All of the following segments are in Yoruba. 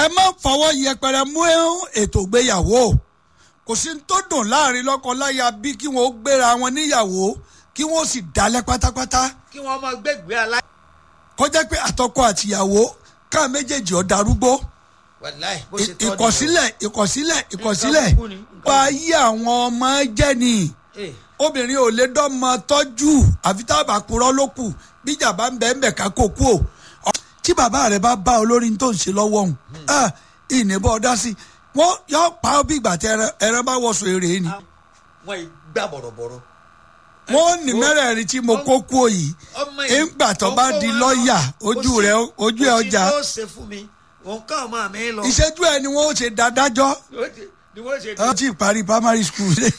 má fọwọ́ yẹpẹrẹ mú ètò ìgbéyàwó kò sí ní tó dùn láàrin lọ́kọ-láya bí kí wọ́n gbéra wọn níyàwó kí wọ́n sì dalẹ̀ pátápátá kí wọ́n máa gbẹ́gbẹ́ aláì. kó jẹ́ pé àtọkọ àtìyàwó ká méjèèjì ọ̀ darúgbó wàláì bó ṣe tọ́ ni o. ìkọ̀sílẹ̀ ìkọ̀sílẹ̀ ìkọ̀sílẹ̀ Nǹkan burúkú ni, nǹkan wá yí àwọn ọmọ jẹ́ ni Eh, obìnrin ò lè dọ́mọ tọ́jú àfi tá a bá purọ́ ló kù bíjà bá ń bẹ́ẹ̀ ń bẹ̀ ká kó kú o Ọ- tí bàbá rẹ̀ bá bá olórí tó ń ṣe lọ́wọ́ òun ìnìbọn ọ̀dá sí wọ́n yọ pa ọ́ bí ìgbà tí ẹran- ẹran bá wọ̀ṣọ èrè ni wọ́n yìí gbà bọ̀rọ̀bọ̀rọ̀. wọ́n ní mẹ́rẹ̀ẹ̀rin tí mo kó kú òyì ọmọ yìí ńgbà tó bá di ọkọ wa lọ́ọ̀yà náà, ojú kò sí- rẹ̀ ojú ẹ̀ kò sí ọjà tó ṣe fún mi òun kàn máa mi lọ. ìṣẹ́jú ẹ̀ ni wọ́n ó ṣe dádájọ́ ni wọ́n ṣe wọ́n ti parí primary school ṣe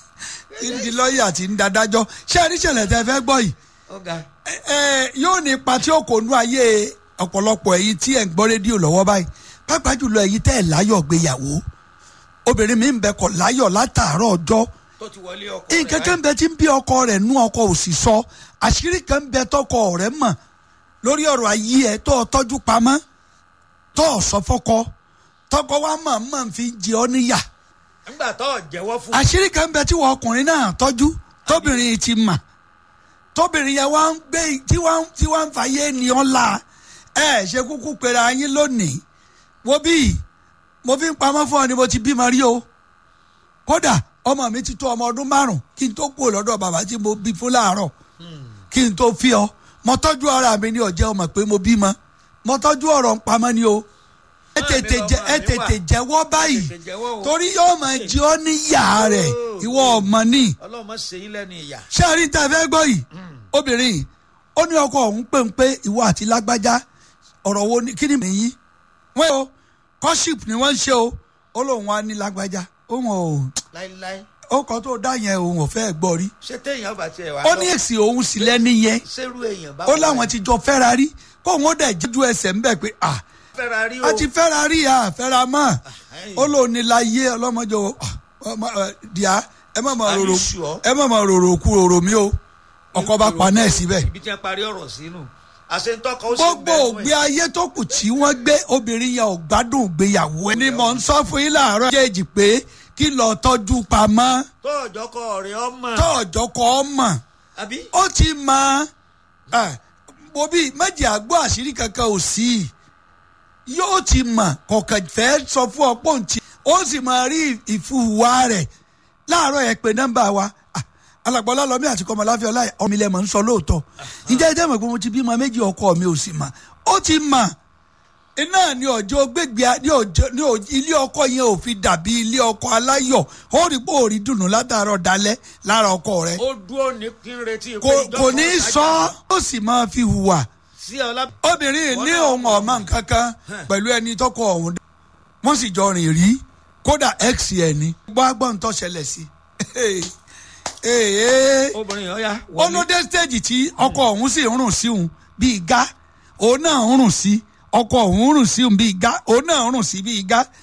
ń di lọ́ọ̀yà tí ń dádájọ́ ṣé àríṣẹ̀lẹ̀ tẹ fẹ́ gbọ́ yìí ọ̀gá ẹ ẹ yóò ní ipa tí ó kò nú ayé ọ̀pọ̀lọpọ̀ ẹ̀yin tí ẹ̀ ń gbọ́ rédíò lọ́wọ́ báyìí pàápàá jùlọ ẹ̀yin tẹ́ ẹ̀ láyọ̀ gbéyàwó obìnrin mi ń bẹ kọ̀ láyọ̀ látàárọ̀ ọjọ́ tó ti wọlé ọkọ rẹ̀ nǹkan kan bẹ tí ń bí ọkọ rẹ̀ nú ọkọ ò sì sọ àṣírí kan bẹ tọkọ rẹ̀ mọ̀ lórí ọ̀rọ̀ ayé ẹ̀ tó o tọ́jú pamọ́ tó o sọ fọ́kọ tọkọ wa mọ̀ mọ̀ fi jẹ ọ́ níyà nígbà tó jẹ́wọ́ fún àṣírí kan bẹ tí wọn ọkùnrin náà tọ́jú tóbìnrin yìí ti mà tóbìnrin yẹn wá ń gbé tí wọ́n tí wọ́n ń fàyè ní ọ́la ẹ ṣe kúkú pera yín lónìí wo bí mo fi ń pamọ́ fún ọ ni mo ti bímọ rí o kódà ọmọ mi ti tó ọmọ ọdún márùn kí n tó kú lọ́dọ̀ bàbá tí mo bí fún láàárọ̀ kí n tó fi ọ mo tọ́jú ara mi ní ọ̀jẹ́ ọmọ pé mo bímọ mo tọ́jú ọ̀rọ̀ ń pamọ́ ni o ẹ tètè jẹ ẹ tètè jẹ́wọ́ báyìí tètè jẹ́wọ́ o. torí yóò máa jí ọ níyà rẹ̀ ìwọ ọmọ ní ọlọ́mọ ṣe yín lẹ́nu ìyá. ṣé àrí tá a fẹ́ gbọ́ yìí obìnrin yìí ó ní ọkọ òun pé ń pé ìwọ àti lágbájá ọ̀rọ̀ wo ni kí ni mìíní wọ́n o kọ́ṣíp ni wọ́n ń ṣe o ó lóun wá ní lágbájá òun ò láíláí ó kọ́ tó dá yẹn òun ò fẹ́ gbọ́ rí ṣé téèyàn bá tiẹ̀ wá ó ní èsì òun sì lẹ́ni yẹn ṣerú èèyàn bá ó láwọn ti jọ fẹ́ra rí kóun ó dẹ̀ jíjú ẹsẹ̀ ńbẹ̀ pé à fẹ́ra rí o a ti fẹ́ra rí à fẹ́ra mọ́ ó lóun ní láyé ọlọ́mọdé o díà ẹ má máa Are you rorò sure? ẹ má máa rorò kú rorò mi o ọkọ bá pa náà síbẹ̀ ibi tí wọ́n parí ọ̀rọ̀ sínú àṣetọ́kọ ó sì gbogbo ògbé ayé tó kù tí wọ́n gbé obìnrin yẹn ò gbádùn ìgbéyàwó ẹni mọ̀ ń sọ fún yín láàárọ̀ jẹ́jì pé kí lọ tọ́jú pamọ́ tó ọjọ́ kọ ọ̀rẹ́ ọmọ tó ọjọ́ kọ́ ọ mọ̀ àbí ó ti mọ mo bí méjì àgbọ̀ àṣírí kankan ò sí yóò ti mọ̀ kọ̀ọ̀kan fẹ́ sọ fún ọ pọ̀ ntì ó sì máa rí ìfúwà rẹ̀ láàárọ̀ ẹ̀ pé nọ́mbà wa Ah, alàgbọ́lá lọ́mí àti kọ́mọláfẹ́ ọláyà ọmọ ilẹ̀ mọ̀ ń sọ lóòótọ́ ǹjẹ́ ẹ jẹ́ mọ̀ pé mo ti bímọ méjì ọkọ mi ò sì mọ̀ ó ti mọ̀ iná ní ọjọ́ gbégbé ní ọjọ́ ní ọjọ́ ilé ọkọ yẹn ò fi dàbí ilé ọkọ aláyọ̀ ó rí pé ó rí dùnú látàárọ̀ dalẹ́ lára ọkọ rẹ̀ ó dúró ní kí n retí pé kò ìjọ kò kan ní ṣáájú sọ ó sì máa fi hùwà sí ọlá obìnrin ní òun ọmọ nǹkan kan pẹ̀lú ẹni tọkọ ọ̀hún wọ́n sì jọ rìn rí kódà x ẹ̀ ni gbọ́ agbọ́n tó ṣẹlẹ̀ sí obìnrin yẹn ó yá ó ló dé stage tí ọkọ ọ̀hún sì ń rùn sí òun bíi igá òun náà ń rùn sí ọkọ ọ̀hún ń rùn sí òun bíi igá òun náà ń rùn sí bíi igá